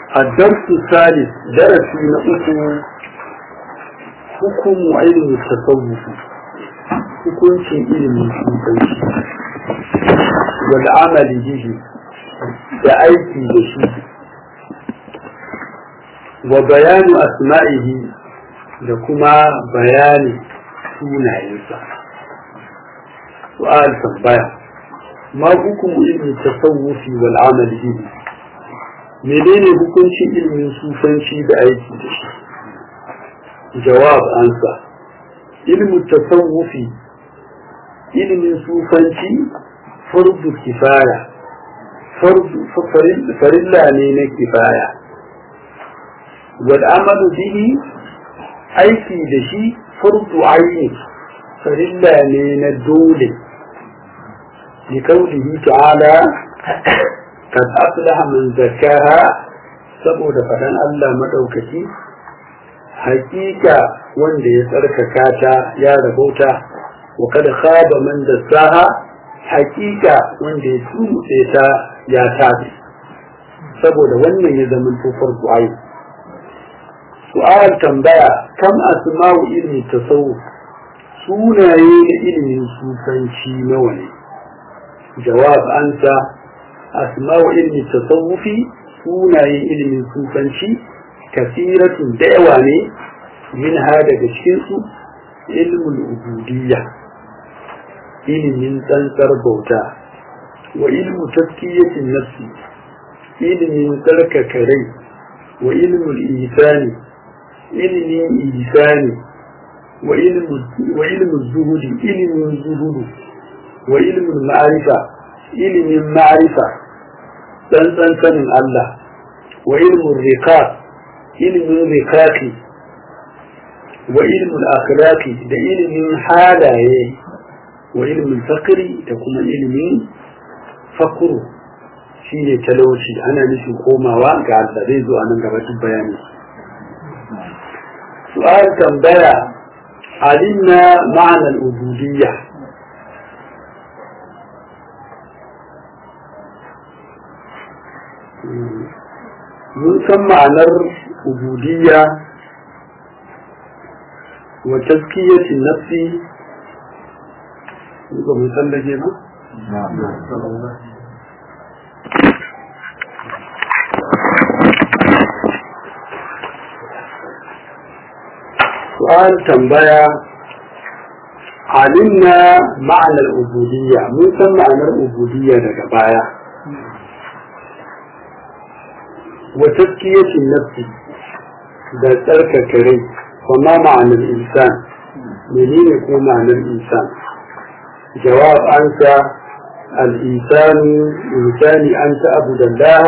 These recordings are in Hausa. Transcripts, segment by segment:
الدرس الثالث درس نقص حكم علم التصوف hukuncin ilimin shukanci wal amali bihi da aiki da shi wa bayanu asma'ihi da kuma bayani sunayensa su'al tambaya ma hukumu ilmi tasawufi wal amali bihi menene hukuncin ilimin sufanci da aiki da shi jawab ansa ilmu tasawufi ilimin sufanci fardu kifaya farilla ne na kifaya wal amalu bihi aiki da shi fardu aini farilla ne na dole likaulihi ta'ala kad aflaha man zakkaha saboda faɗan Allah madaukaki hakika wanda ya tsarkaka ta ya rabauta wa kada khaba man dassaha hakika wanda ya tumutse ta ya tafi saboda wannan ya zama tufar du'ai su'al tambaya kam asma'u ilmi tasawuf sunaye na ilimin sufanci nawa ne jawab ansa asma'u ilmi tasawufi sunayen ilimin sufanci kasiratun da yawa ne min ha daga cikinsu ilmul ubudiyya ilimin tsantsar bauta wa ilmu taskiyatin nafsi ilimin tsarkaka rai wa ilmul isani ilimin isani wa ilmu zuhudi ilimin zuhudu wa ilmul ma'arifa ilimin ma'arifa tsantsan sanin Allah wa ilmul riqaq ilimin rikaki wa ilimin akhlaqi da ilimin halaye wa ilimin fakiri da kuma ilimin fakuru shi ne talauci ana nufin komawa ga Allah zai zo a nan gaba duk bayani su'al tambaya alimna ma'anar ubudiyya mun san ma'anar ubudiyya wa tazkiyatin nafsi ba mu tsallake ba su'al tambaya alimna ma'anar ubudiyya mun san ma'anar ubudiyya daga baya وتزكية النفس ده ترك كريم وما معنى الإنسان منين يكون معنى الإنسان جواب أنت الإنسان إنسان أن تعبد الله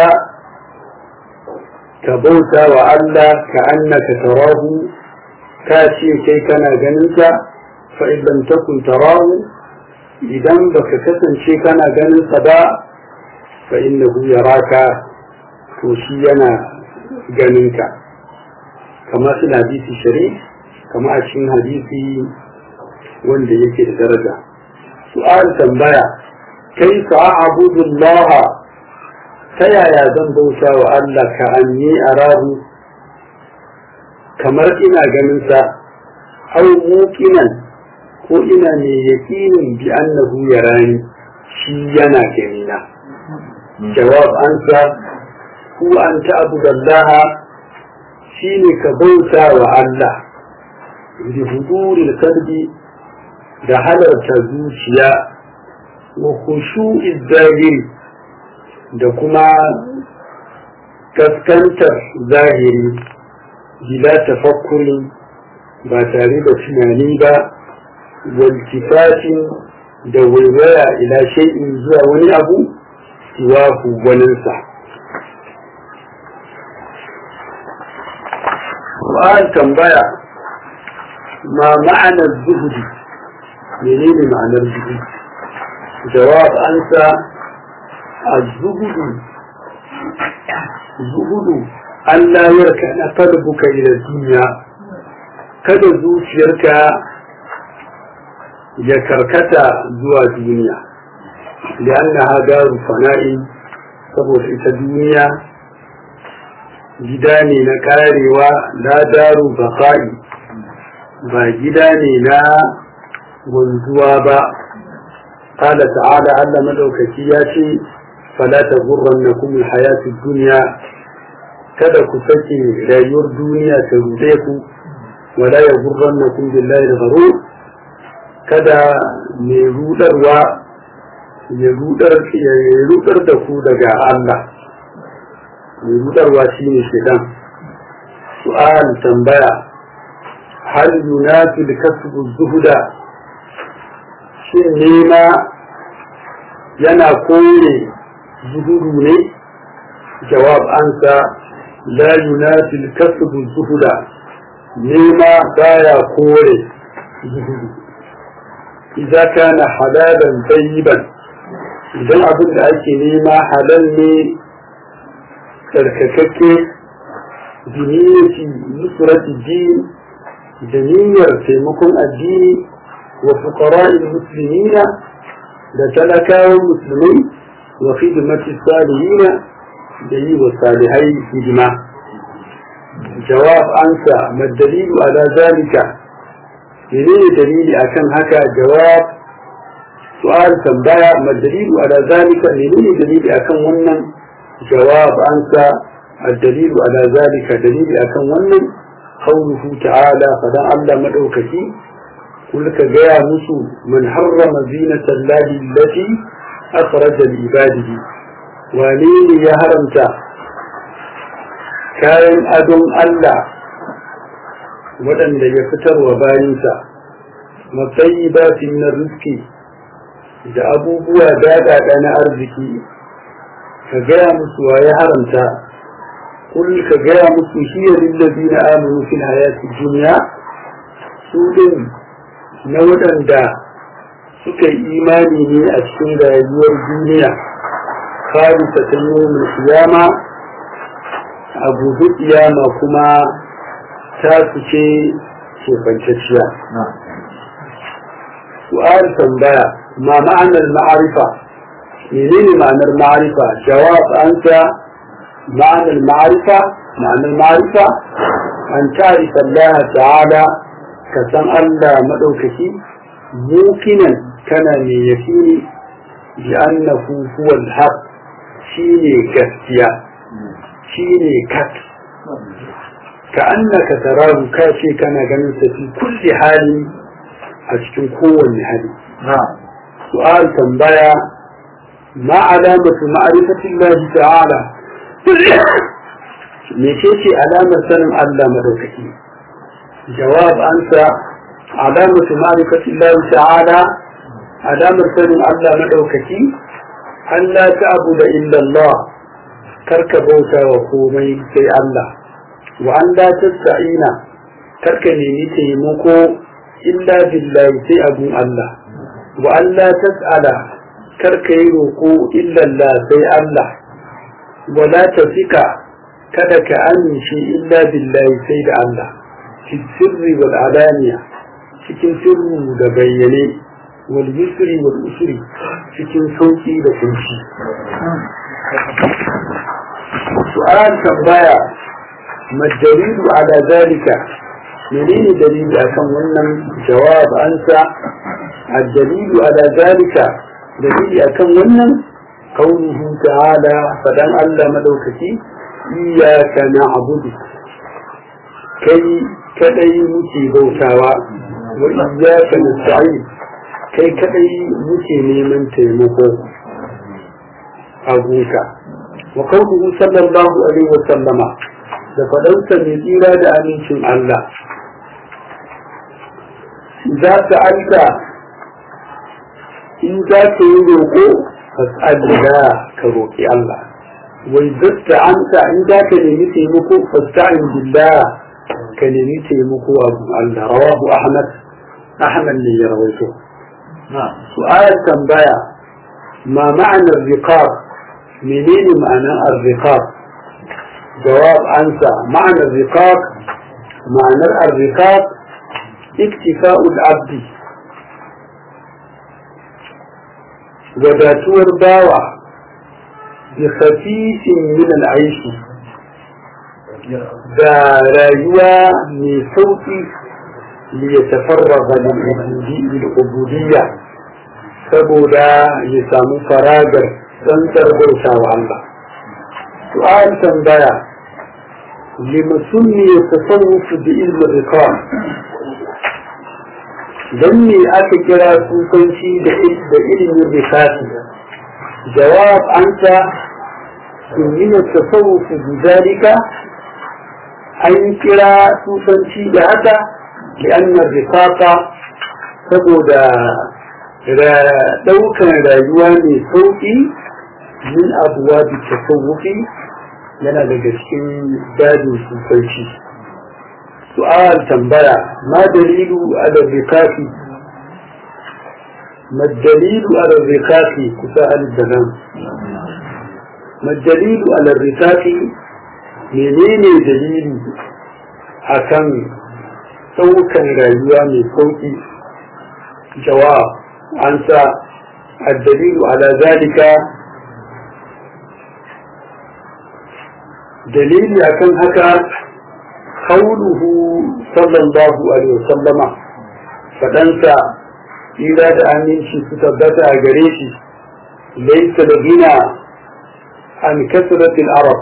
كبوت وألا كأنك تراه كاشي كي كان جننك فإن لم تكن تراه إذا بك كسن شي كان جننك فإنه يراك to shi yana ganinka kama su hadisi shari kama a cikin hadisi wanda yake da daraja su'al tambaya kai fa a'budullah ta yaya zan bauta wa Allah ka anni arahu kamar ina ganin sa aw muqinan ko ina ne yaqinin bi annahu yarani shi yana ganina jawab ansa ko an ta'budu Allah shine ka bauta wa Allah bi huduril qalbi da halarta zuciya wa khushu'iz zahiri da kuma kaskantar zahiri bila tafakkurin ba tare da tunani ba waltifatin da waiwaya ila shay'in zuwa wani abu siwahu waninsa su'al tambaya ma ma'anar zuhudi menene ma'anar zuhudi jawab ansa الزهد زهد أن لا يركن قلبك إلى الدنيا kada zuciyarka ya karkata zuwa duniya li'annaha daru fana'i saboda ita duniya gida ne na karewa la daru baqa'i ba gida ne na wanzuwa ba قال تعالى على مدوكتي ياتي فلا تغرنكم الحياة الدنيا kada ku sake rayuwar duniya ta rude ku wala ya gurran na kun billahi da garo kada mai rudarwa ya rudar ya rudar da ku daga Allah mai rudarwa shine shedan su'al tambaya hal yunafi kasbu zuhuda shin nema yana kore zuhudu ne jawab ansa la yunafi kasbu zuhuda nema baya kore zuhudu idza kana halalan tayyiban idan abin da ake nema halal ne tsarkakakke diniyati nusrati din da niyyar taimakon addini wa fuqara'il muslimina da talakawan musulmai wa khidmati salihina da yi wa salihai hidima jawab ansa ma dalilu ala zalika menene dalili akan haka jawab su'al tambaya ma dalilu ala zalika menene dalili akan wannan jawab ansa الدليل على ذلك دليل أكن ونن قوله تعالى فدان الله مدوكتي قل كجاء مسو من حرم زينة الله التي أخرج لعباده ولين يا هرمتا كائن أدم الله waɗanda ya fitar wa bayinsa matsayi min rizki da abubuwa daɗaɗa na arziki ka gaya musu wa ya haramta kul ka gaya musu hiya lillazina amanu fil hayati dunya su din na waɗanda suka yi imani ne a cikin rayuwar duniya khalisa ta yawmin kiyama a gobe kiyama kuma ta su ce kefancacciya su'al tambaya ma ma'anar ma'arifa menene ma'anar ma'arifa jawab anta ma'anar ma'arifa ma'anar ma'arifa an ta'rifa Allah ta'ala ka san Allah madaukaki mukinan kana mai yakini bi annahu huwa al-haq shine gaskiya shine kat ka annaka tarahu ka ce kana ganin sa fi kulli hali a cikin kowanne hali su'al tambaya ma alamatu ma'rifati Allah ta'ala mece ce alamar sanin Allah madaukaki jawab ansa alamatu ma'rifati Allah ta'ala alamar sanin Allah madaukaki an la ta'budu illa Allah karka bauta wa komai sai Allah wa an la tasta'ina karka nemi taimako illa billahi sai abun Allah wa an la tas'ala karka yi roƙo illa Allah sai Allah wa la tafika kada ka amince illa billahi sai da Allah fi sirri wal alaniya cikin sirru da bayyane wal yusri wal usri cikin sauki da kunci su'al tambaya مالدليل على ذلك منين دليل أكم ونن جواب أنسى الدليل على ذلك دليل أكم ونن قوله تعالى فدن ألا ملوكتي إياك نعبد كي كدي متي بوتاوا وإياك نستعين كي كدي متي نيمن تيمكو أبوك وقوله صلى الله عليه وسلم da faɗansa mai tsira da amincin Allah. Za ka alka in za ka yi roƙo fas'alila ka roƙi Allah. Wai zasta anta in za ka nemi taimako fasta'in billah ka nemi taimako abu Allah. Rawahu Ahmad Ahmad ne ya rawaito. Su'ayar tambaya ma ma'anar riqab menene ma'anar ar-riqab جواب أنسى معنى الرقاق معنى الرقاق اكتفاء العبد وداتور باوع بخفيف من العيش da rayuwa mai sauƙi liyatafarraga lil'ubudiyya saboda ya samu faragar tsantsar bauta wa Allah su'al tambaya lima sunni tasawuf bi ilmi rikam dan me aka kira sufanci da ilimin rikati jawab anta sunni tasawuf bi zalika an kira sufanci da haka لأن الرفاقة saboda ɗaukar rayuwa mai sauƙi min abuwa da tasawufi yana daga cikin dajin sufanci su'al tambaya ma dalilu ala rikafi ma dalilu ala rikafi kusa al-danan ma dalilu ala rikafi menene dalili akan ɗaukan rayuwa mai sauƙi jawab an sa addalilu ala zalika dalili akan haka kauluhu sallallahu alaihi wasallama faɗansa tsira da aminci su tabbata a gare shi laisa da gina an kasratil arab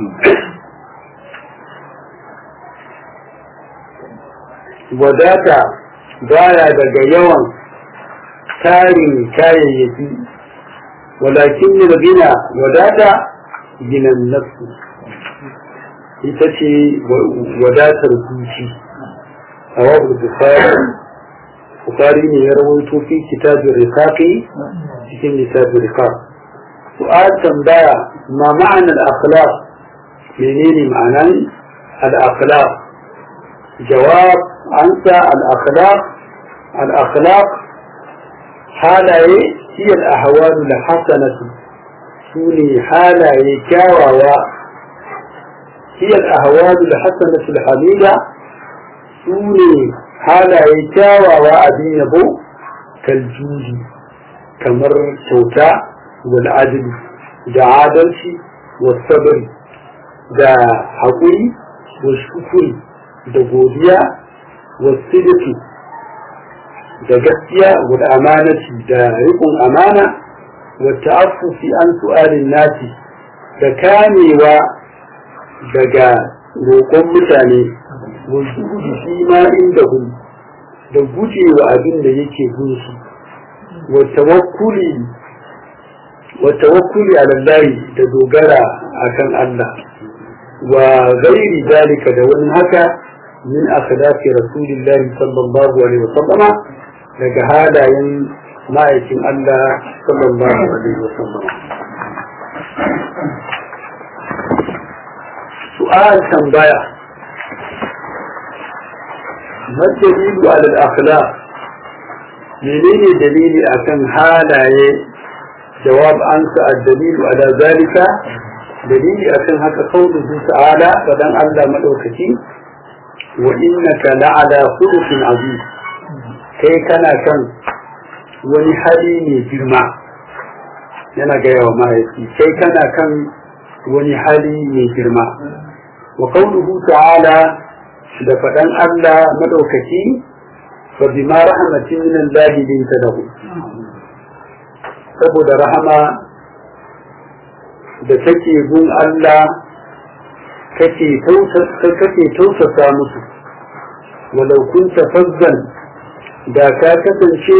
wadata baya daga yawan tarin kayayyaki walakin gina wadata ginan nafsu ita ce wadatar zuci a wabu bukari bukari ne ya rawaito fi kitabin rikaki cikin littafin rikak su'ad tambaya ma ma'anar akhlaq menene ma'anan al-akhlaq jawab أنت الأخلاق الأخلاق حالة هي الأهوال الحسنة سوني حالة كاوى هي الأهوال الحسنة الحميدة سوني حالة كاوى وأبين يبو كالجوج كمر شوكا والعدل دا عادلشي والصبر دا حقوي والشكر da godiya wasidiki da gaskiya da amanati da riƙon amana wata afufi an su'alin nasi da kamewa daga roƙon mutane wasu shi ma inda hun da gujewa abin da yake gunsu wata wakuli alallahi da dogara akan Allah wa gairi dalika da wani haka من أخلاق رسول الله صلى الله عليه وسلم daga halayen ma'aikin Allah sallallahu alaihi wasallam su'al tambaya ma dalilu ala al-akhlaq menene dalili akan halaye jawab ansa ad-dalilu ala zalika dalili akan haka kauluhu ta'ala fadan Allah madaukaki وإنك لعلى خلق عظيم kai kana kan wani hali mai girma yana gaya wa mahaifi kai kana kan wani hali mai girma wa qawluhu ta'ala da faɗan Allah madaukaki fa bima rahmatin min Allah binta lahu saboda rahama da take gun Allah kake tausasa musu walau kunta fazzan da ka kasance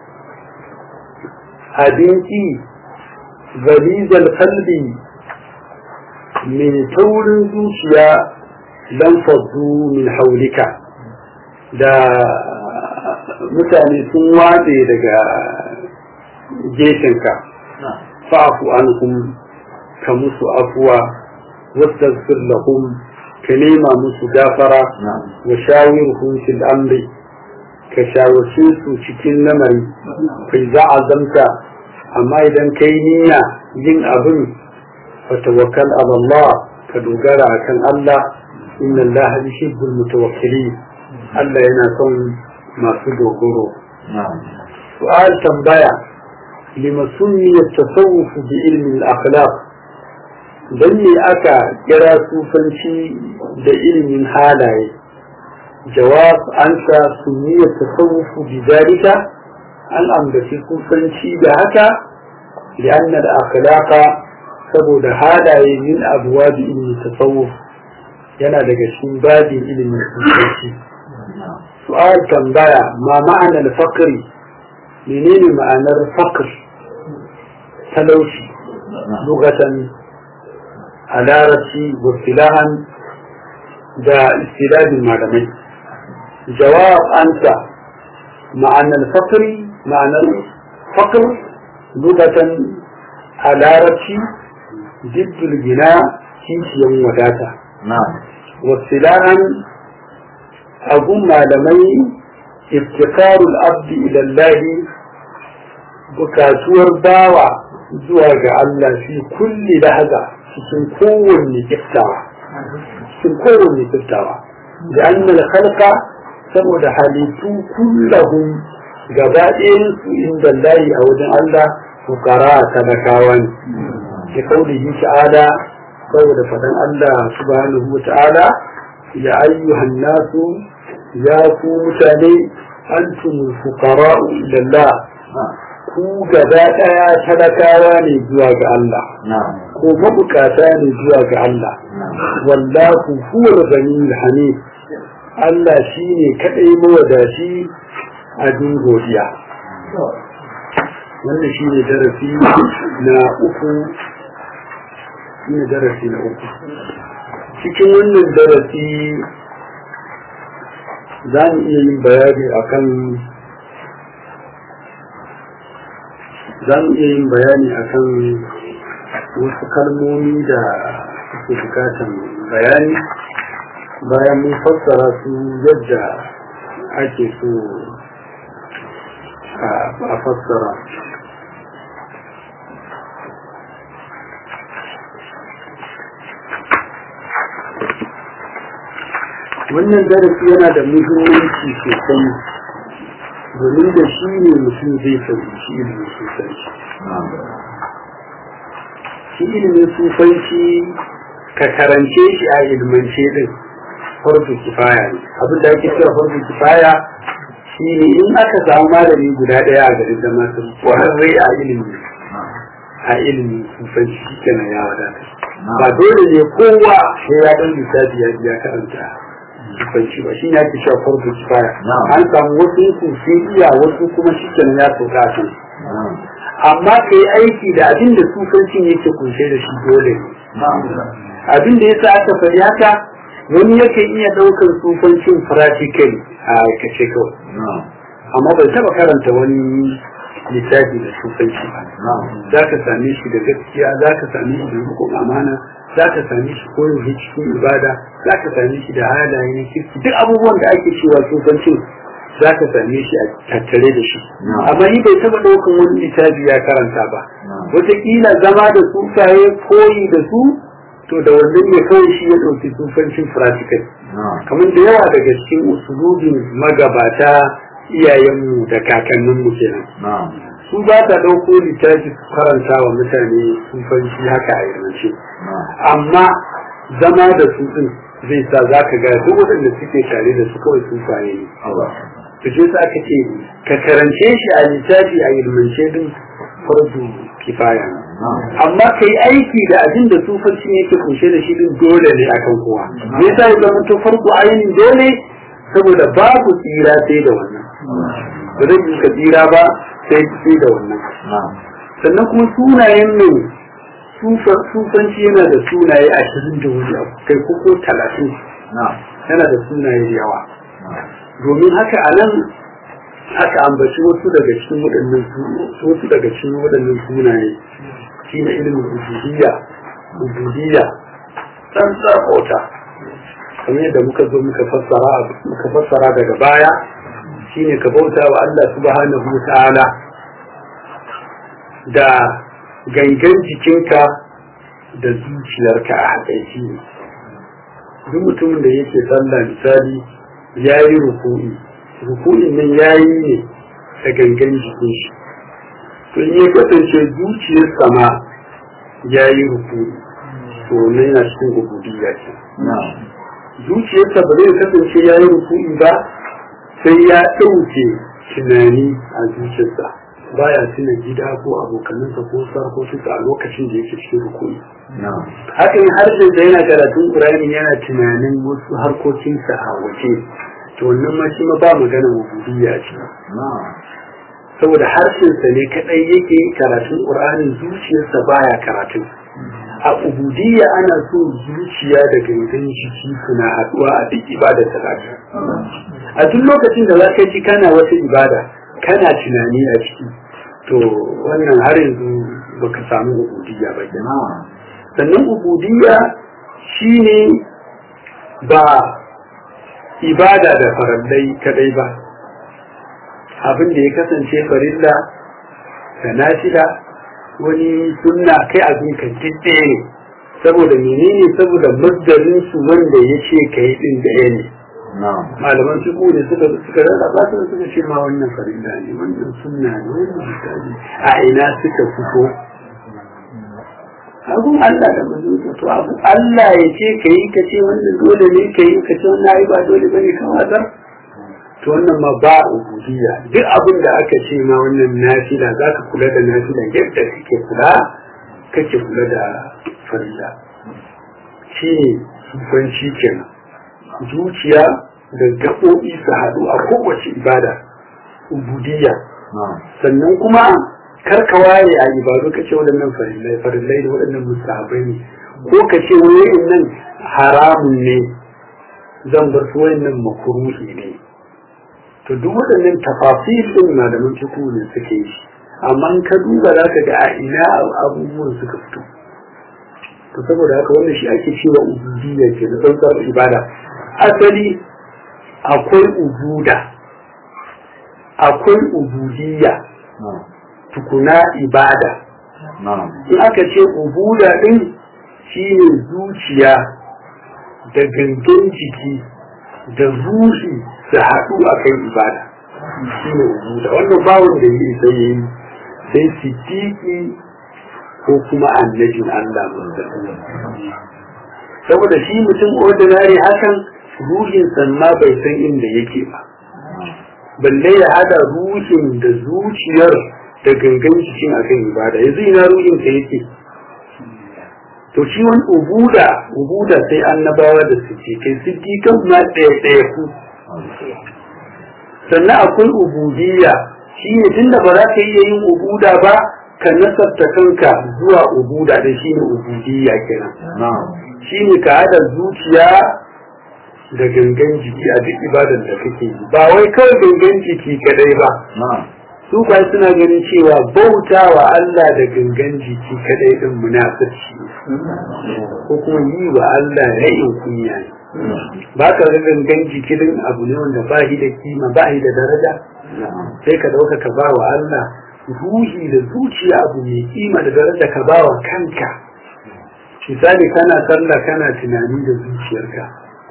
abinci galizal kalbi mai taurin zuciya lan faddu min haulika da mutane sun watse daga gefenka fa'afu anhum ka musu afuwa واستغفر لهم كلمة مسجافرة وشاورهم في الأمر كشاورسوس cikin lamari kai za a zamta amma idan kai niyya yin abin fatawakkal ala Allah ka dogara akan Allah inna Allah yuhibbul mutawakkilin Allah yana son masu dogoro su'al tambaya lima sunniya tasawuf bi ilmi al-akhlaq don me aka kira sufanci da ilimin halaye jawab an sa sunniya tasawufu bi zalika an ambaci sufanci da haka لأن الأخلاق saboda halaye min abuwa da ilimin tasawuf yana daga cikin babin ilimin sufanci su'al tambaya ma ma'anar fakri menene ma'anar fakr talauci lugatan a larabci wakilahan da istiladin malamai jawab ansa ma'anar fakri ma'anar fakr lugatan a larabci jiddul gina kishiyan wadata wasilahan abun malamai iftikarul abdi ilallahi bukatuwar bawa zuwa ga Allah fi kulli lahaza cikin kowanne kiftawa cikin kowanne kiftawa da annal khalqa saboda halittu kullahum gaba su inda layi a wajen Allah fukara talakawa ne da kaulihi ta'ala saboda faɗan Allah subhanahu wa ta'ala ya ayyuhan nasu ya ku mutane antumul fuqara'u ila Allah ku gaba ɗaya talakawa ne zuwa ga Allah ko mabukata ne zuwa ga Allah wallahu huwal ghaniyul hamid Allah shine kadai mawadaci abin godiya wannan shi ne darasi na uku shi ne darasi na uku cikin wannan darasi za mu iya yin bayani akan za mu iya yin bayani akan wasu kalmomi da suke bukatan bayani bayan mun fassara su yadda ake so a fassara wannan darasi yana da muhimmanci sosai domin da shi ne mutum zai fahimci ilimin sufanci shi ilimin sufanci ka karance shi a ilmance din farko kifaya ne abin da ake cewa farko kifaya shi ne in aka samu malami guda ɗaya a garin da masu kwararre a ilimi a ilimin sufanci shi kenan ya wadata ba dole ne kowa sai ya ɗan lissafi ya ya karanta sufanci ba shi ne ake cewa farko kifaya an samu wasu su sun iya wasu kuma shi kenan ya sauka a kan amma ka yi aiki da abin da sufancin yake kunshe da shi dole ne abin da yasa aka faɗi haka wani yakan iya ɗaukar sufancin practical a aikace kawai amma bai taɓa karanta wani littafi da sufanci ba za ka same shi da gaskiya za ka same shi da rukun amana za ka same shi koyon cikin ibada za ka same shi da halaye na kirki duk abubuwan da ake cewa sufancin za ka same shi a tattare da shi amma ni bai taɓa ɗaukan wani littafi ya karanta ba wataƙila zama da sufaye koyi da su to da wannan ne kawai shi ya ɗauki sufancin practical kamar da yawa daga cikin usulubin magabata iyayenmu da kakanninmu kenan su ba ta ɗauko littafi su karanta wa mutane sufanci haka a yarance amma zama da su ɗin zai sa za ka ga duk waɗanda suke tare da su kawai sufaye ne to shi sa aka ce ka karance shi a littafi a ilmance din fardu kifaya amma ka yi aiki da abin da sufanci yake kunshe da shi din dole ne akan kowa me yasa ya zama to farko ainihin dole saboda babu tsira sai da wannan ba zai yi ka tsira ba sai sai da wannan sannan kuma sunayen nan sufanci yana da sunaye ashirin da wani abu kai ko talatin yana da sunaye da yawa domin haka a nan aka ambaci wasu daga cikin waɗannan wasu daga cikin waɗannan sunaye shine ilimin ubudiyya ubudiyya san tsakota kamar yadda muka zo muka fassara muka fassara daga baya shine ka bauta wa Allah subhanahu wa ta'ala da gangan jikinka da zuciyarka a haɗaici ne duk mutumin da yake sallah misali ya yi ruku'i ruku'in nan ya yi ne da gangan jikin shi to in ya kasance zuciyarsa ma ya yi ruku'i to wannan yana cikin ubudiyya ce zuciyarsa ba zai kasance ya yi ruku'i ba sai ya ɗauke tunani a zuciyarsa baya tuna gida ko abokanansa ko sarkokinsa a lokacin da yake cikin rukuni hakan harshen da yana karatun ƙur'ani yana tunanin wasu harkokinsa a waje to wannan ma shi ma ba magana ubudiyya ce saboda harshensa ne kadai yake karatun ƙur'ani zuciyarsa baya karatun a ubudiyya ana so zuciya da gangan jiki suna haɗuwa a duk ibada ta a duk lokacin da za ka ji kana wata ibada kana tunani a ciki to wannan har yanzu baka samu ubudiyya ba sannan ubudiyya shine ba ibada da farallai kadai ba abin da ya kasance farilla da nashida wani sunna kai abin kan ɗaya ne saboda menene saboda masdarin su wanda ya ce ka yi ɗin da ne malaman su ne suka suka rarraba su suka ce ma wannan farilla ne wannan sunna ne wannan misali a ina suka fito abun Allah da manzon to abu Allah ya ce ka yi ka ce wannan dole ne ka yi ka ce wannan ai ba dole bane ka wazar to wannan ma ba ubudiyya duk abin da aka ce ma wannan nafila za ka kula da nafila yadda kake kula kake kula da farilla shi ne sufanci kenan zuciya da gaɓoɓi su haɗu a kowace ibada ubudiyya sannan kuma kar ka ware a ibadu ka ce waɗannan farillai farillai da waɗannan musahabai ne ko ka ce wayoyin nan haramun ne zan bar su wayannan makuruhi ne to duk waɗannan tafasir ɗin malaman fiqh ne suke yi amma ka duba za ka ga a ina abubuwan suka fito to saboda haka wannan shi ake cewa ubudiyya ke na tsantsar ibada asali akwai ubuda akwai ubudiyya tukuna ibada in aka ce ubuda din shine zuciya da gangan jiki da ruhi su haɗu a kan ibada shine ubuda wannan bawon da yi sai yi sai siddiqi ko kuma annabin Allah saboda shi mutum ordinary hakan ruhin ma bai san inda yake ba balle ya hada ruhin da zuciyar da gangan cikin akan ibada yanzu ina ruhin ka yake to shi wani ubuda ubuda sai annabawa da suke kai siddiqan ma ɗaya ɗaya ku sannan akwai ubudiyya shi ne tunda ba za ka iya yin ubuda ba ka nasarta kanka zuwa ubuda da shi ne ubudiyya kenan shi ne ka hada zuciya da gangan jiki a duk ibadar da kake yi ba wai kawai gangan jiki kadai ba su kwa suna ganin cewa bauta wa Allah da gangan jiki kadai din munafurci ko kuma yi wa Allah ra'in kunya ne ba ka ga gangan jiki din abu ne wanda ba shi da kima ba shi da daraja sai ka dauka ka ba wa Allah ruhi da zuciya abu mai kima da daraja ka ba wa kanka misali kana sallah kana tunani da zuciyarka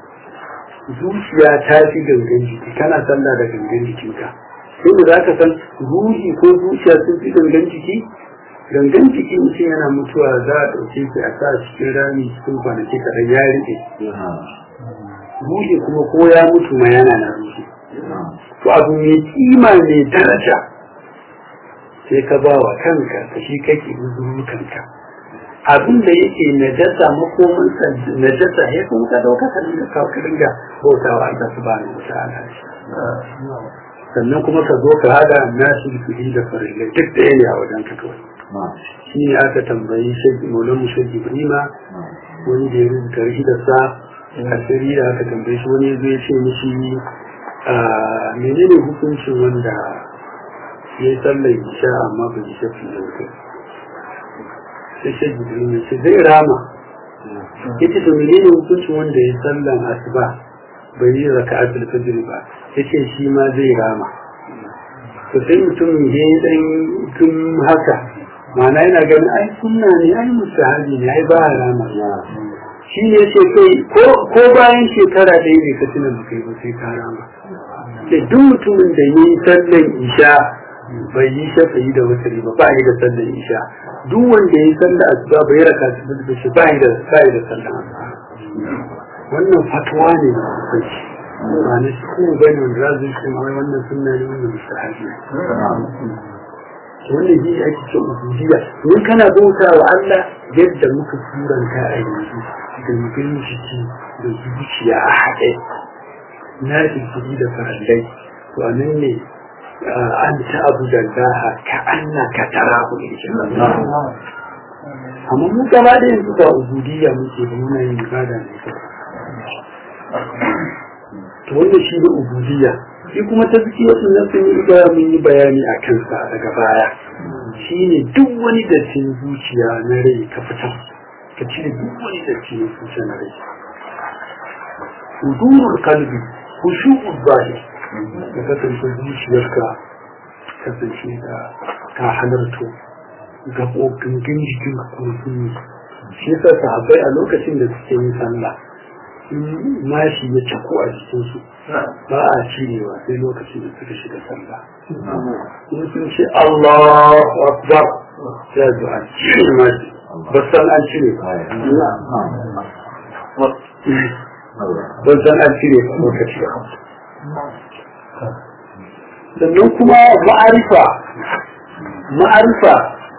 zuciya ta fi gangan jiki kana sallah da gangan jikinka sai da za ka san ruhi ko zuciya sun fi gangan jiki gangan jiki mutum yana mutuwa za a ɗauke shi a sa cikin rami cikin kwanaki kaɗan ya riƙe ruhi kuma ko ya mutu ma yana na ruhi to abu mai kima mai daraja sai ka ba wa kanka ka shi kake uzuru kanka abin da yake najasa makomansa najasa ya kuma ka dauka ka dinga kawo ka dinga bautawa Allah subhanahu wa ta'ala sannan kuma ka zo ka hada nasu fili da farillai duk da ne a wajen ka kawai shi ne aka tambayi shagi maulan mushagi ibrima wani da ya rubuta rihidarsa asiri da aka tambaye shi wani zai ce mishi menene hukuncin wanda ya yi sallar isha amma ba ji shafi da wuta sai shi jibril ya ce zai rama ya ce to menene hukuncin wanda ya yi sallar asuba bai yi raka atul fajr ba ya ce shi ma zai rama to sai mutumin ya yi dan gun haka ma'ana yana ganin ai sunna ne ai mustahabi ne ai ba rama shi ne ce kai ko bayan shekara ɗaya ne ka tuna ba kai ba sai ka rama da duk mutumin da yi sallan isha bai yi shafa'i da wutari ba ba yi da sallar isha duk wanda ya yi sallar asuba bai raka su da shi ba yi da ba yi da sallar wannan fatuwa ne na hukunci ba na shi kuma bane wanda za su yi mai wannan sunna ne wannan mustahabi wannan shi ake ce ubudiyya in kana bauta wa Allah yadda muka suranta a yanzu da mutum jiki da zuciya a haɗe na jiki da farallai to a nan ne an ta abu da zaha ka anna ka tara ku amma mu gaba da yanzu ba ubudiyya muke da muna yin ibada ne to wannan shi ne ubudiyya shi kuma ta zuki wasu nan sun yi ga mun yi bayani a kansa daga baya shi ne duk wani dattin zuciya na rai ka fitar ka cire duk wani dattin zuciya na rai hudurul kalbi khushu'ul zahir ka kasance zuciyarka kasance da ta halarto gaɓoɓin jikin kuma sun yi shi yasa sahabbai a lokacin da suke yin sallah mashi ya cako a jikinsu ba a cirewa sai lokacin da suka shiga sallah in sun ce Allahu Akbar ya zo a cire mashi ba san an cire ba ba san an cire ba lokaci sannan kuma ma'arifa ma'arifa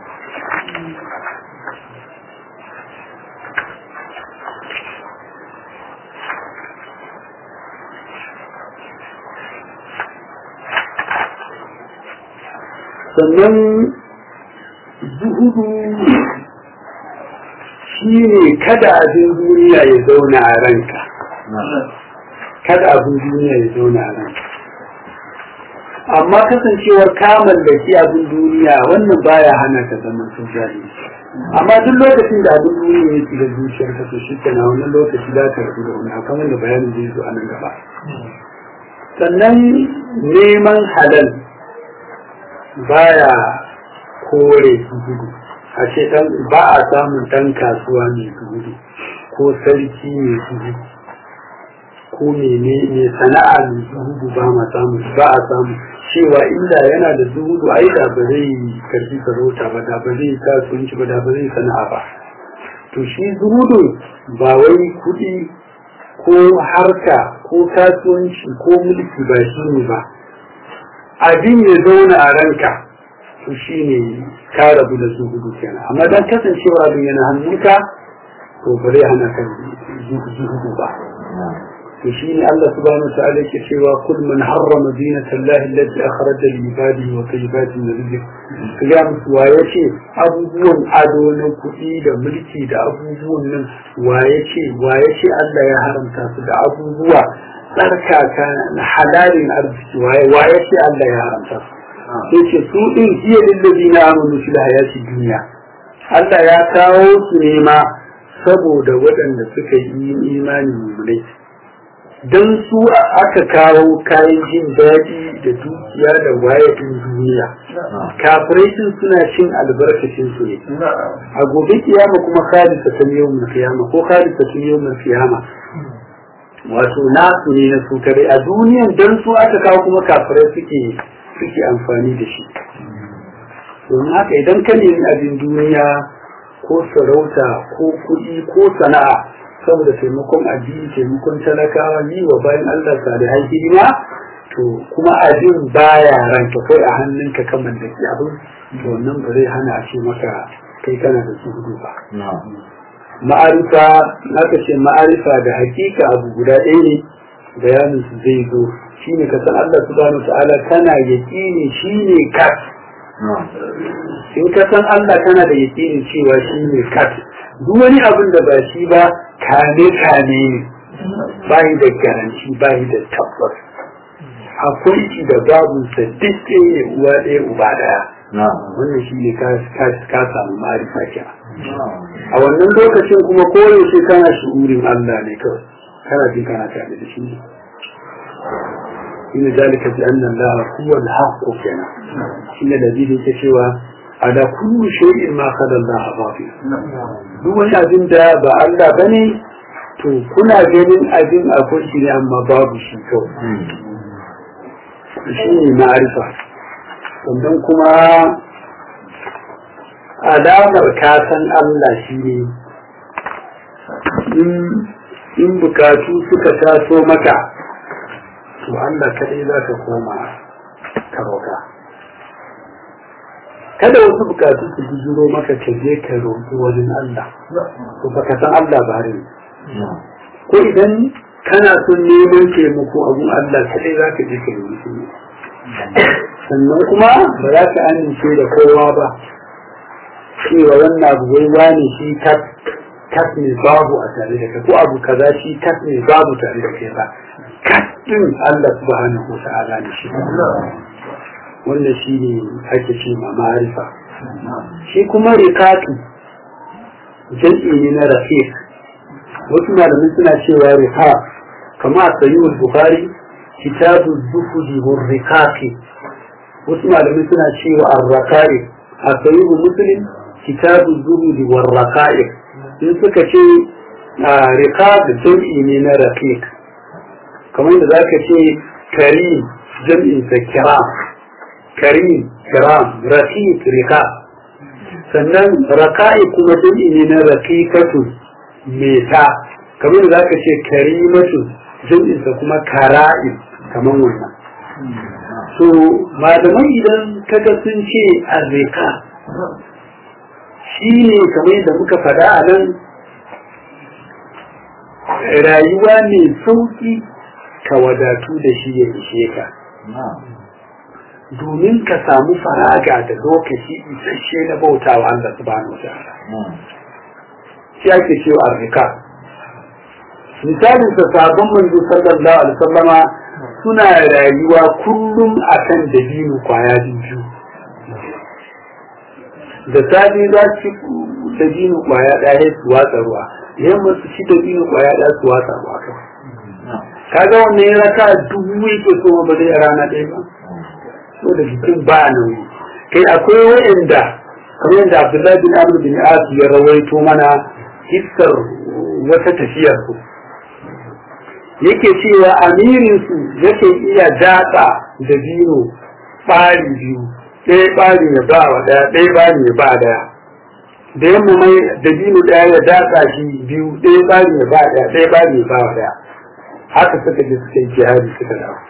sannan zuhudu shi ne kada abin duniya ya zauna a ranka kada abin duniya ya zauna a ranka amma kasancewar kamar da shi abin duniya wannan baya hana ka zama sun jari amma duk lokacin da abin duniya ya shiga zuciyar ka to shi kana wannan lokaci za ka rabu da wani akan wanda bayanin zai zo a nan gaba sannan neman halal baya kore gudu a ce ba a samun dan kasuwa mai gudu ko sarki mai gudu ko mene mai sana'a mai zuhudu ba ma samu ba a samu cewa inda yana da zuhudu ai da ba zai karfi sarauta ba da ba zai kasuwanci ba da ba zai sana'a ba to shi zuhudu ba wai kuɗi ko harka ko kasuwanci ko mulki ba shi ne ba abin ya zauna a ranka to shi ne ka rabu da zuhudu kenan amma dan kasancewa abin yana hannunka to ba zai hana ka zuhudu ba to shi ne Allah subhanahu wa ta'ala yake cewa kul man harrama zinata Allah allati akhraja li ibadihi wa tayyibatin min rizq ya musu wa yace abubuwan ado na kuɗi da mulki da abubuwan nan wa yace wa yace Allah ya haramta su da abubuwa tsarkaka na halalin arziki wa yace Allah ya haramta su sai ce su din hiya lillazina amanu fil hayati dunya Allah ya kawo su ne ma saboda waɗanda suka yi imani mulai don su aka kawo kayan jin daɗi da dukiya da wayatun duniya kafirai suna cin albarkacin su ne a gobe kiyama kuma khalisa ta yawmul kiyama ko khalisa ta yawmul kiyama wato nasu ne na su kare a duniyan don su aka kawo kuma kafirai suke suke amfani da shi domin haka idan ka nemi abin duniya ko sarauta ko kuɗi ko sana'a saboda taimakon addini taimakon talakawa yi wa bayan Allah salihai hidima to kuma abin baya ranka kai a hannunka ka mallaki abin to wannan ba zai hana a ce maka kai kana da suhudu ba ma'arifa naka ce ma'arifa da hakika abu guda ɗaya ne bayanin su zai zo shine ka san Allah subhanahu ta'ala kana yaqini shine kat in ka san Allah kana da yaqini cewa shine kat duk wani abin da ba shi ba kane kane ne bayi da garanci bayi da tabbas akwai shi da babu sa duk ne uwa ɗaya uba ɗaya wannan shi ne ka samu ma'arifa kira a wannan lokacin kuma koyaushe kana shi'urin Allah ne kawai kana jin kana tare da shi إن ذلك بأن الله هو الحق كنا إن الذين يكشوا على كل شيء ما خلى الله باطل duk wani abin da ba Allah ba ne to kuna ganin abin akwai shi ne amma babu shi kawai shi ne ma'arifa sannan kuma alamar kasan Allah shi ne in bukatu suka taso maka to Allah kaɗai za ka koma ka roƙa kada wasu bukatu su bujuro maka ka je ka roƙi wajen Allah to baka san Allah ba ne ko idan kana son neman taimako abun Allah kaɗai za ka je ka roƙi shi sannan kuma ba za ka amince da kowa ba cewa wannan abu wai wani shi kat ne babu a tare da kai ko abu kaza shi kat ne babu tare da kai ba kat din Allah subhanahu wa ta'ala ne shi wannan shi ne ake ce ma ma'arifa shi kuma rikatu jam'i ne na rafiq wasu malamai suna cewa rika kama a sayyid bukhari kitabu zuhudi wa rikaki wasu malamai suna cewa ar-raka'i a sayyid muslim kitabu zuhudi wa raka'i in suka ce rikab jam'i ne na rafiq kamar da zaka ce karim jam'in sa kiram karim kiram rafiq rika sannan raka'i kuma jam'i ne na raqiqatu meta kamar da zaka ce karimatu jam'in sa kuma kara'in kamar wannan so malamai idan kaga sun ce arrika shine kamar yadda muka faɗa a nan rayuwa mai sauki ka wadatu da shi ya ishe ka domin ka samu faraga da lokaci isasshe na bautawa Allah subhanahu wa ta'ala shi ake cewa arrika misalin sa sabon manzo sallallahu alaihi wasallama suna rayuwa kullum akan dabino kwaya biyu da safe za su ci dabino kwaya ɗaya su watsa ruwa yamma su ci dabino kwaya ɗaya su watsa ruwa kawai kaga wannan ya raka dubu yake so ba zai rana ɗaya ba so da jikin ba nauyi kai akwai wa'anda kamar yadda Abdullahi bin Amr bin As ya rawaito mana hissar wata tafiyar su yake cewa amirin su yake iya datsa da biyu ɓari biyu ɗaya ɓari ya ba wa ɗaya ɗaya ɓari ya ba ɗaya da yamma mai da biyu ɗaya ya datsa shi biyu ɗaya ɓari ya ba ɗaya ɗaya ɓari ya ba wa ɗaya haka suka je suka yi jihadi suka dawo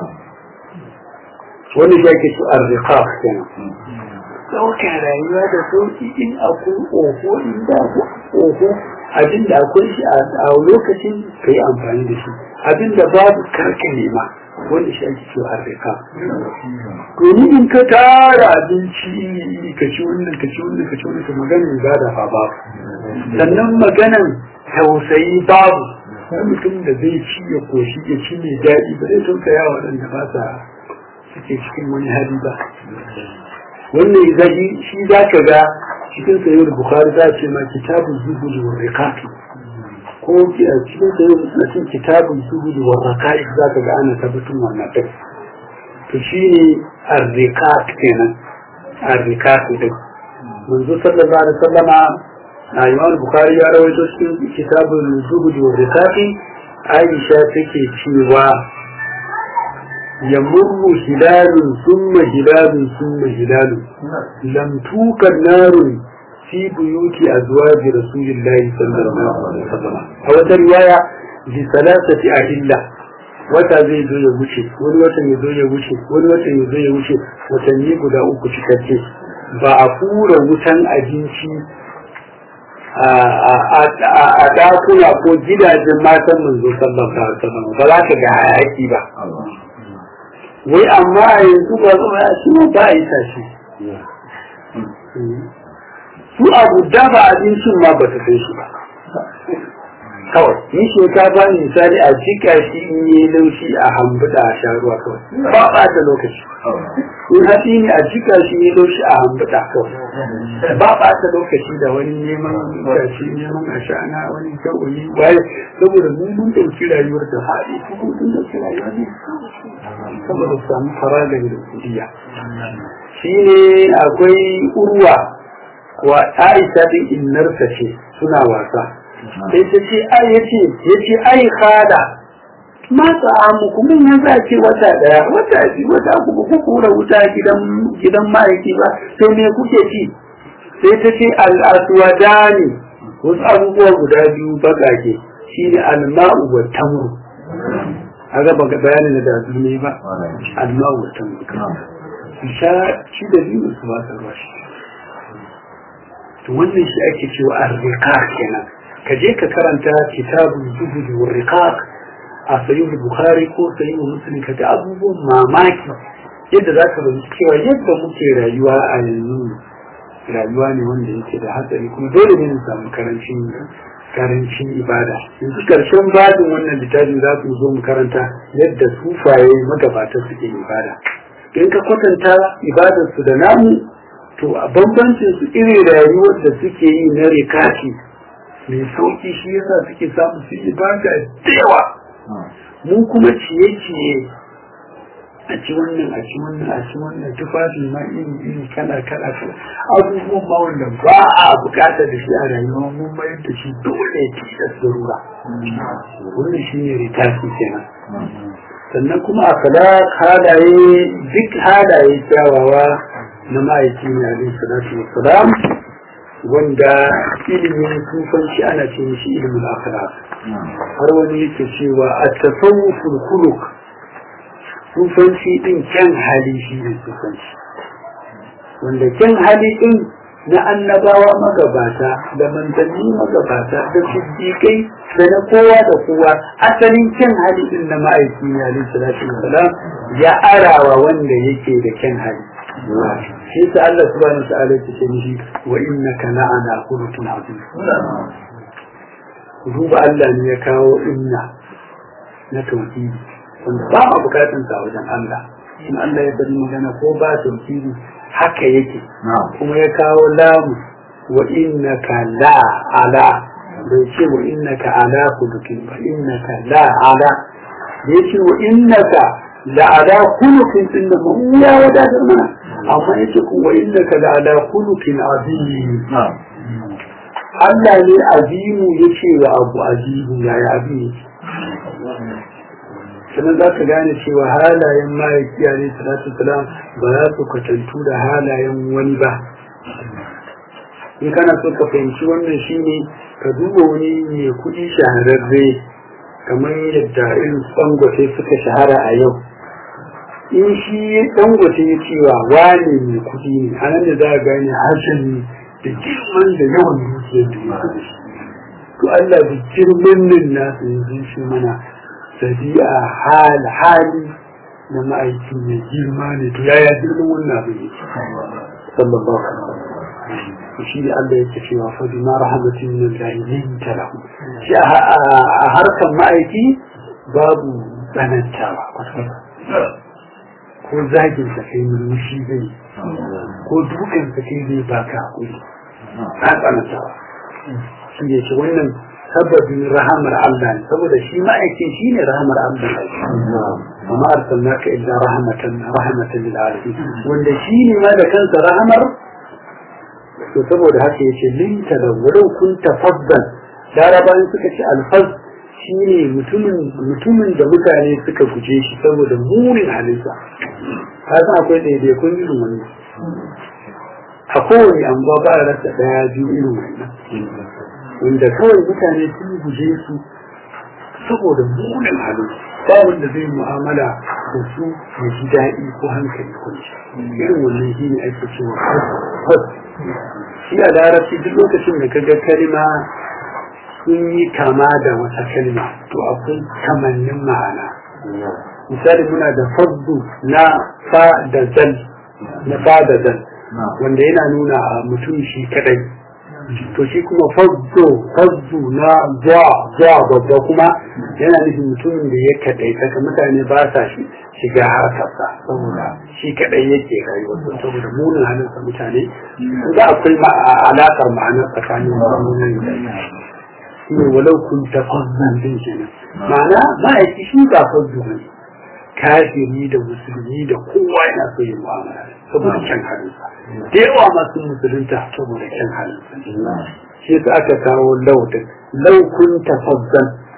wani shi ake su arzika kenan ɗaukar rayuwa da sauki in akwai oho in da oho abin da akwai shi a lokacin ka yi amfani da shi abin da babu karka nema wanda shi ake cewa arzika domin in ka tara abinci ka ci wannan ka ci wannan ka ci wannan ka maganin ibada fa babu sannan maganan tausayi babu wani mutum da zai ci ya koshi ya ci mai daɗi ba zai tausaya waɗanda ba sa suke cikin wani hali ba wannan zaji shi za ka ga cikin sayyid bukhari za ce ma kitabun zuhud wa riqaqi ko a cikin sayyid muslim kitabun zuhud wa raqaqi za ka ga ana tabbatun wannan din to shine ar-riqaq kenan ar-riqaq din manzo sallallahu alaihi wasallama a imam bukhari ya rawaito cikin kitabun zuhud wa riqaqi aisha take cewa يمر هلال ثم هلال ثم هلال لم توقد نار في بيوت أزواج رسول الله صلى الله عليه وسلم أو رواية لثلاثة أهلة wata zai zo ya wuce wani watan ya zo ya wuce wani watan ya zo ya wuce watanni guda uku cikakke ba a fura wutan abinci a ɗakuna ko gidajen matan manzo sallallahu alaihi wasallam ba za ka ga hayaki ba wai amma a yanzu ba zama ya shi ba a yi tashi su abu dafa abincin ma ba ta kai shi ba kawai ni shinkafa ne misali a jika shi in yi laushi a hambuda a sha ruwa kawai ba ba ta lokaci in hatsi ne a jika shi yi laushi a hambuda kawai ba ba ta lokaci da wani neman gashi neman ashana wani kawai waye saboda mun mun dauki rayuwar da faɗi kuma mun dauki rayuwar ne saboda samu faragar da kudiya shi ne akwai urwa wa aisha din innarsa ce suna wasa sai ta ce ai yace yace ai khada matsa muku mun yanzu a ce wata daya wata biyu wata uku ku kura wuta gidan gidan ma'aiki ba sai me kuke ci sai ta ce al'aswadani wasu abubuwa guda biyu bagage shine alma'u wa tamru a ga baka bayanin da dazu ne ba alma'u wa tamru su sha shi da biyu su ba ruwa shi to wannan shi ake cewa ar-riqaq kenan ka je ka karanta kitabun zuhud wa riqaq a sayyid bukhari ko sayyid muslim ka ga abubuwan mamaki yadda za ka bayyana cewa yadda muke rayuwa a yanzu rayuwa ne wanda yake da hatsari kuma dole ne mu samu karancin karancin ibada yanzu karshen babin wannan littafin za su zo mu karanta yadda sufaye magabata suke ibada in ka kwatanta ibadarsu da namu to a bambancin su irin rayuwar da suke yi na rikaki mai sauki shi yasa suke samu su ibada da yawa mu kuma ciye-ciye a ci wannan a ci wannan a ci wannan tufafi ma iri iri kala kala abubuwan ma wanda ba a bukata da shi a rayuwa mun mayar da shi dole tilas da rura wannan shi ne ritasi kenan sannan kuma a kala halaye duk halaye kyawawa na ma'aiki ne alaihi salatu wassalam wanda ilimin sufanci ana ce mishi ilimin akhlaq har wani yake cewa a tasawuful khuluq sufanci din kyan hali shi ne sufanci wanda kyan hali din na annabawa magabata da manzanni magabata da siddiƙai da na kowa da kowa asalin kyan hali din na ma'aiki ne alaihi salatu wassalam ya arawa wanda yake da kyan hali shi ta Allah subhanahu wa ta'ala ya ce mishi wa innaka la'ana khuluqin azim duba Allah ne ya kawo inna na tauhidi wanda ba ma bukatun sa wajen Allah in Allah ya bari magana ko ba tauhidi haka yake kuma ya kawo lamu wa innaka la ala bai ce wa innaka ala khuluqin ba innaka la ala ya ce wa innaka la ala khuluqin din da mu ya wadatar mana amma yace ku wa innaka la ala khuluqin azim Allah ne azimu yace wa abu azimu ya ya abi sannan za ka gane cewa halayen ma'aiki a ne salatu salam ba za su kwatantu da halayen wani ba in kana so ka fahimci wannan shine ka duba wani mai kuɗi shahararre kamar yadda irin tsangote suka shahara a yau in shi dangote ya cewa wane mai kuɗi ne a nan da za a gane harshen ne da girman da yawan dukiyar da ya da shi to Allah da girman nan nasu yanzu shi mana sabi'a hal hali na ma'aikin ya girma ne to yaya girman wannan abin yake sallallahu alaihi wasallam shi ne Allah yake cewa fa bima rahmatin min Allah linta lahu shi a harkan ma'aiki babu tsanantawa ko zagin sa kai murmushi zai ko dukan sa kai zai baka hakuri ta tsanantawa shi ne ce wannan sababin rahamar Allah ne saboda shi ma'aikin shi ne rahamar Allah amma arsalnaka illa rahmatan rahmatan lil alamin wanda shi ne ma da kansa rahamar to saboda haka yace linta da walau kun tafaddal larabawan suka ce alfaz shine mutumin mutumin da mutane suka guje shi saboda munin halitta kasan akwai daidai kun irin wani a kowane anguwa ba a rasa daya biyu irin wannan wanda kawai mutane sun guje su saboda munin halitta ba wanda zai mu'amala da su ya ji daɗi ko hankali kwanci irin wannan shi ne ake cewa shi a larabci duk lokacin da kaga kalma sun yi kama da wata kalma to akwai kamannin ma'ana misali muna da faddu na fa da zal na fa da zal wanda yana nuna a mutum shi kadai to shi kuma faddu faddu na zuwa zuwa babba kuma yana nufin mutumin da ya kadai saka mutane ba sa shi shiga harkarsa saboda shi kadai yake rayuwa saboda munin halinsa mutane za akwai alaƙar ma'ana tsakanin munin da shi ne walau kun tafazzan din kenan ma'ana ma'aiki shi ba faddu ne kafiri da musulmi da kowa yana so yin mu'amala saboda kyan halinsa da yawa masu musulunta saboda kyan halinsa shi yasa aka kawo lau din lau kun tafazzan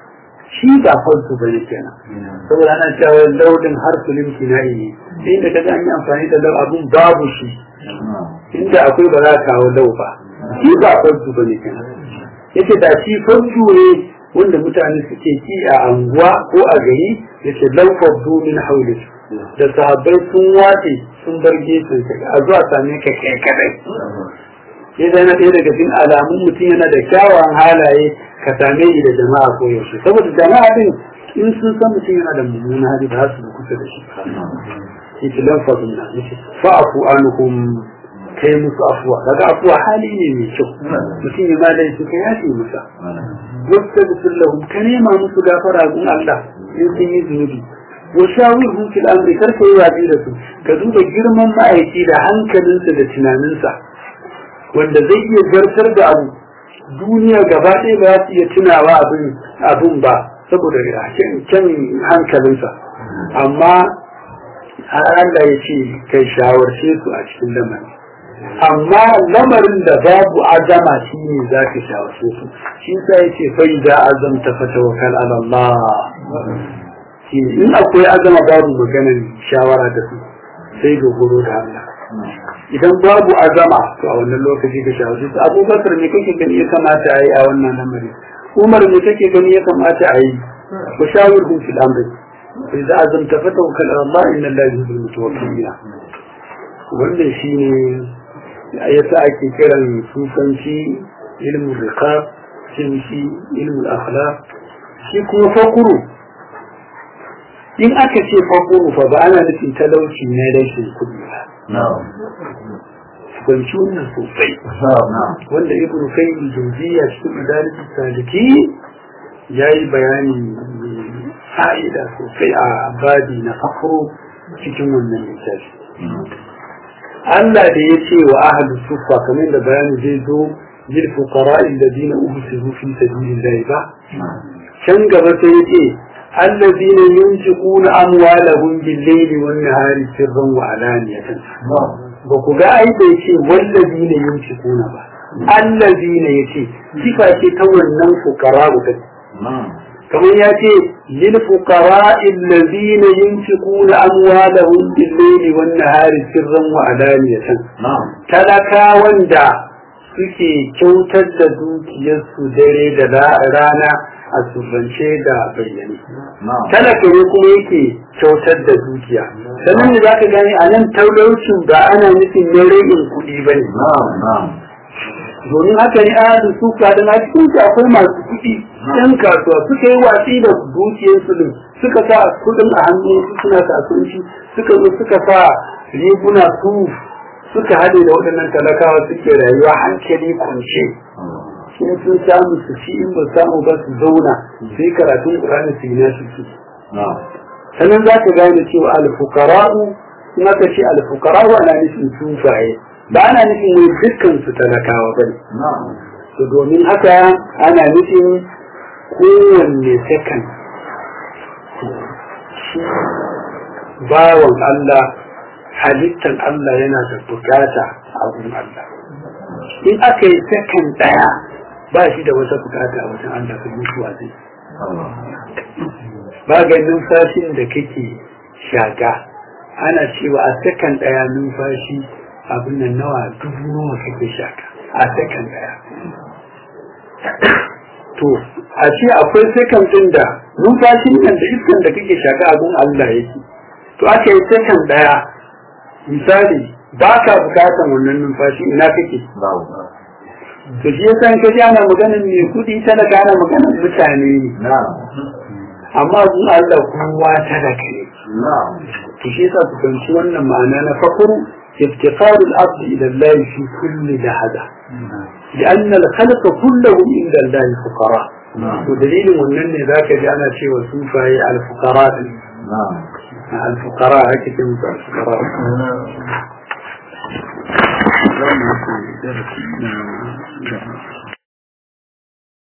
shi ba farko ba ne kenan saboda ana cewa laudin harfu limki na yi inda ka ga an yi amfani da lau abun babu shi inda akwai ba za ka kawo lau ba shi ba farko ba ne kenan yace da shi farko ne wanda mutane suke ki a anguwa ko a gari yace lau fardu min hauli da sahabbai sun wace sun bar gefen ka a zuwa same ka kai kadai sai dai na ɗaya daga cikin alamun mutum yana da kyawawan halaye ka same shi da jama'a ko yaushe saboda jama'a din in sun san mutum yana da mummunan hali ba su kusa da shi yake lan fadin na yake fa'afu anhum kai musu afuwa daga afuwa hali ne mai kyau mutum ya malai su ka yafe musa wasta da lahum ka nema musu gafara gun Allah in sun yi zunubi wa shawirhum fil amri kar ka yi watsi da su ka duba girman ma'aiki da hankalinsa da tunaninsa wanda zai iya zartar da abu duniya gaba ɗaya ba za su iya tunawa abin abin ba saboda kyan hankalinsa amma Allah ya ce kai shawarce su a cikin lamarin amma lamarin da babu azama shi ne za ka shawarce su shi sa ya ce fai da azam ta fata wa kal Allah in akwai azama babu maganar shawara da su sai dogoro da Allah idan babu azama to a wannan lokaci ka shawarce su abubakar ne kake gani ya kamata a yi a wannan lamarin umar ne kake gani ya kamata a yi ku shawirhum fil amri إذا عزمت فتوكل على الله إن الله يحب المتوكلين wannan shine yasa ake kiran sufanci ilmin riqab shi ilmin akhlaq shi kuma fakuru in aka ce fakuru fa ba ana nufin talauci na rashin kuɗi ba sufanci wannan sosai wanda ibnu kayyim jawziya cikin madarijus saliki yayi bayani fa'ida sosai a babi na fakuru cikin wannan littafi Allah da ya ce wa ahlu sufa kamar da bayani zai zo lil fuqara alladhina uhsiru fi sabilillah ba can gaba sai ya ce alladhina yunfiquna amwalahum bil-layli wan-nahari sirran wa alaniyatan ba ku ga ai bai ce walladhina yunfiquna ba alladhina yace sifa ce ta wannan fuqara ta kamar ya ce lil fuqara alladhina yunfiquna amwalahum bil layli wan nahari sirran wa alaniyatan talaka wanda suke kyautar da dukiyarsu dare da rana a surrance da bayyane talaka ne kuma yake kyautar da dukiya sannan da zaka gani a nan talaucin ba ana nufin na ragin kuɗi ba ne domin haka ne a su kadan a cikin su akwai masu kuɗi yan kasuwa suka yi watsi da dukiyarsu din suka sa kuɗin a hannu suna kasuwanci suka zo suka sa riguna su suka haɗe da waɗannan talakawa suke rayuwa hankali kwance in sun samu su ci in ba samu ba su zauna su yi karatun ƙur'ani su yi nasu su sannan za ka gane cewa alfukara'u in aka ce alfukara'u ana nufin sufaye ba ana nufin wai dukkan su talakawa ba ne to domin haka ana nufin kowanne sakan bawan Allah halittan Allah yana da bukata a wurin Allah in aka yi sakan ɗaya ba shi da wata bukata a wajen Allah ka mutuwa zai ba ga numfashin da kake shaga ana cewa a sakan ɗaya numfashi abin nan nawa dubu nawa kake shaka a sakan ɗaya to a ce akwai sakan ɗin da numfashin nan da iskan da kake shaka abin Allah yake to aka yi sakan ɗaya misali ba ka bukatan wannan numfashi ina kake to shi yasa ka ji ana maganar mai kudi talaka ana maganar mutane ne amma gun Allah kowa talaka ne to shi yasa ku fahimci wannan ma'ana na fakuru افتقار الأرض إلى الله في كل لحظة لأن الخلق كلهم عند الله فقراء ودليل من ذاك جاءنا شيء وسوفا الفقراء الفقراء هكذا الفقراء za mu yi darasi na